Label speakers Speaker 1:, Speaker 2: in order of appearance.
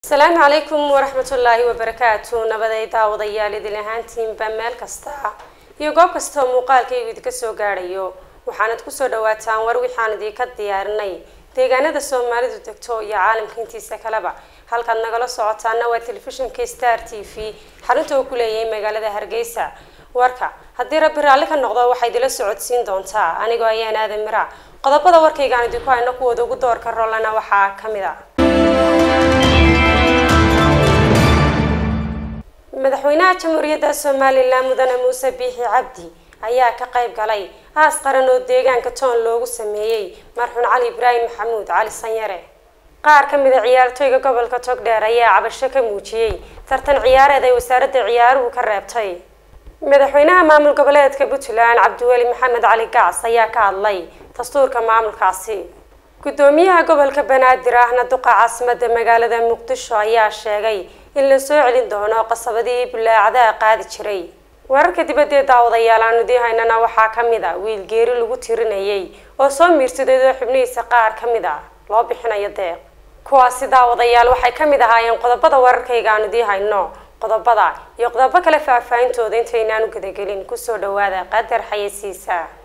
Speaker 1: asalaamu calaykum waraxmatullaahi wabarakaatu nabaday daawadayaal idin ahaantiinba meel kasta iyo goob kastao muuqaalkaygu idinka soo gaadhayo waxaanad kusoo dhawaataan war wixaan idinka diyaarinay deegaanada soomaalidu degto iyo caalamka intiisa kaleba halkaad nagala socotaana waa telefishinka star t v xarunta uu ku leeyahay magaalada hargeysa warka haddii rabbi raalli ka noqdo waxaa idila socodsiin doontaa anigoo ayaan aadan mira qodobada warkaygaan idinku hayno kuwooda ugu doorka rollana waxaa kamid a madaxweynaha jamhuuriyadda somalilan mudane muuse biixi cabdi ayaa ka qayb galay aas qaran oo deegaanka toon loogu sameeyey marxuun cali ibraahim maxamuud cali sanyare qaar ka mid a ciyaartooyga gobolka togdheer ayaa cabasho ka muujiyey tartan ciyaareed ay wasaaradda ciyaaruhu ka reebtay madaxweynaha maamul goboleedka puntland cabdiweli maxamed cali gacs ayaa ka hadlay dastuurka maamulkaasi gudoomiyaha gobolka banaadir ahna duqa caasimada magaalada muqdisho ayaa sheegay in la soo celin doono qasabadii bulaacadaha qaadi jiray wararka dibadee daawadayaal aan idii haynana waxaa kamid a wiil geeri lagu tirinayay oo soo miirsaday oo xubnihiisa qaar ka mid a loo bixinayo deeq kuwaasi daawadayaal waxay kamid ahaayeen qodobada wararkayga aan idii hayno qodobada iyo qodobo kale faahfaahintooda intaynaan u gadagelin kusoo dhawaada qadar xayasiisa